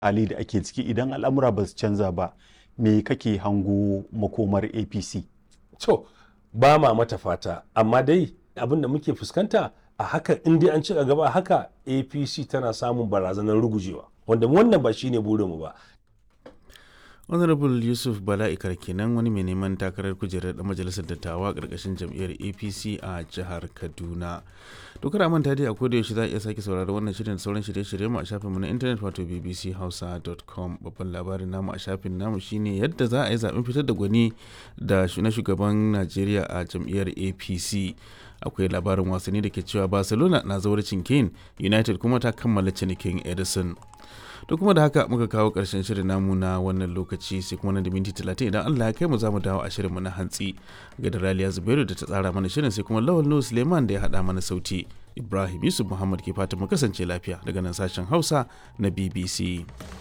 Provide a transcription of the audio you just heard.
hali da ake ciki idan al'amura ba su canza ba me kake hango makomar apc to ba ma mata fata amma dai abin da muke fuskanta a haka in dai an ci gaba a haka apc tana samun barazanar rugujewa wanda wannan ba shine burinmu ba honorable yusuf bala'ikar kenan wani mai neman takarar kujerar da majalisar dattawa karkashin jam'iyyar apc a jihar kaduna dokar manta dai a koda yaushe za a iya sake saurari wannan shirin da sauran shirye-shirye mu a shafinmu na intanet wato bbchausa.com babban labarin namu a shafin namu shine yadda za a yi zaben fitar da gwani da na shugaban najeriya a jam'iyyar apc akwai labarin wasanni da ke cewa barcelona na zawarcin kane united kuma ta kammala cinikin edison to kuma da haka muka kawo ƙarshen shirin namu na wannan lokaci sai kuma nan da minti talatin idan Allah ya kai mu za mu dawo a shirinmu na hantsi ga da Raliya Zubairu da ta tsara mana shirin sai kuma Lawal Nuhu Suleiman da ya haɗa mana sauti Ibrahim Yusuf Muhammad ke fata mu kasance lafiya daga nan sashen Hausa na BBC.